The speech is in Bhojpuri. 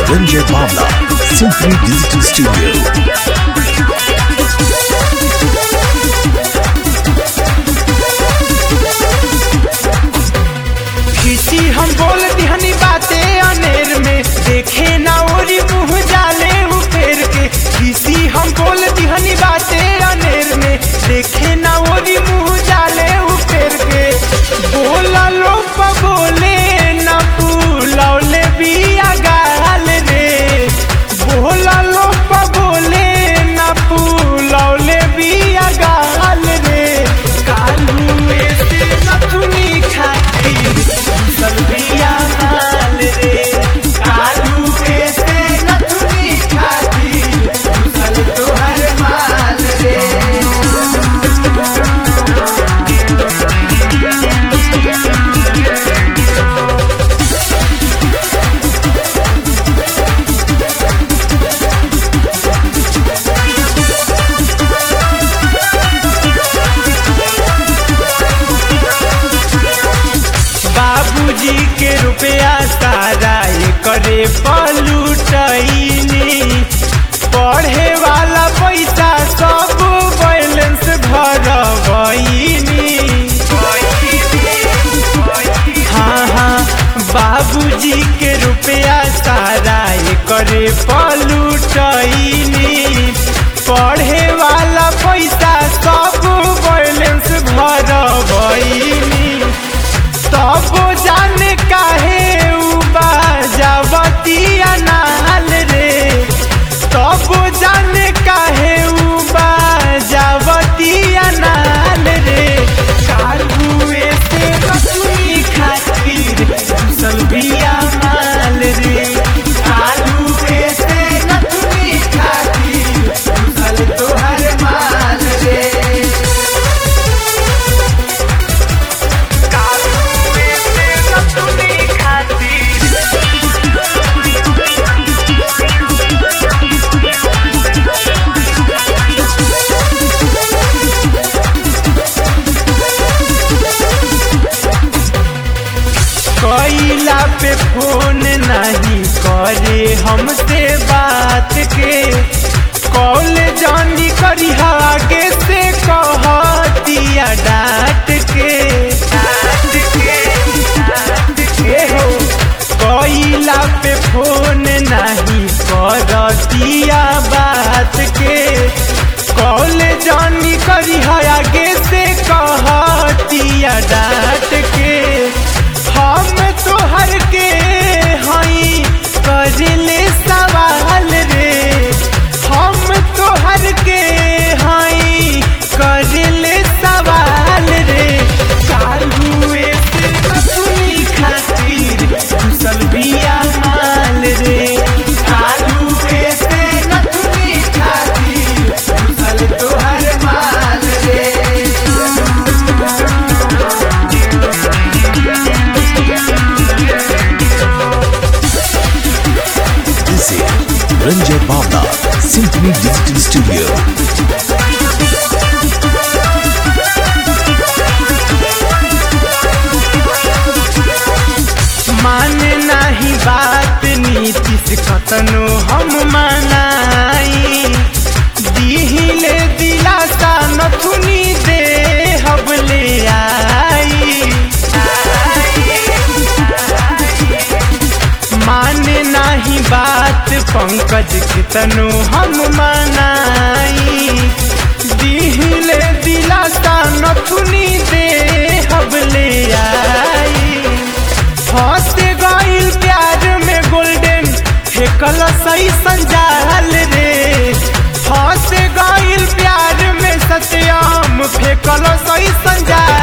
Ranjay Bhavla, Symphony Digital Studio. किसी हम बोल दिहनी बाते अनेर में देखे ना ओरी मुंह जाले उ फेर के किसी हम बोल दिहनी बाते अनेर में देखे ना ओरी मुंह जाले उ फेर के बोला लो प बोले ना पुलौले बिया गाल रे बोला लो प बोले ना पुलौले बिया गाल रे कालू ऐसे नथुनी खातिर सलबिया माल रे कालू ऐसे नथुनी खातिर सल तोहर माल रे बाबूजी के रुपया सारा करे पलूटनी पढ़े वाला पैसा सब बैलेंस भरबनी हाँ हाँ बाबूजी के रुपया सारा करे पलूटनी पढ़े वाला पैसा सब बैलेंस भरबनी तब जाने काहे उ बाजावतिया नाल रे तब जाने काहे उ बाजावतिया नाल रे कालुए से रसुई खातिर सलबिया माल रे कालुए से रसुई खातिर सल तोहर माल रे कालुए से रसुई खातिर कैला पे फोन नहीं करे हमसे बात के कॉल जानी करी आगे से कहतिया डांट के डांट के डांट के हो कैला पे फोन नहीं करतिया बात के कॉल जानी करी आगे से कहतिया डांट के हम तोहर के हई करले सवाल रे हम तोहर के हई करले सवाल रे कालुए से रसुई खातिर कुशल बिया माल रे कालुए से नथुनी खातिर कुशल तोहर माल रे This is Ranjay Bhavla, Symphony Digital Studio. माने नाही बात नीतीश कतनो हम मनाई दिहिले दिलासा नथुनी दे हबले आई माने नाही बात पंकज कितनो हम मनाई दिहिले दिलासा नथुनी दे हबले आई फंस गइल प्यार में गोल्डन फेकल सही संजाल रे फंस गइल प्यार में सत्यम फेकल सही संजाल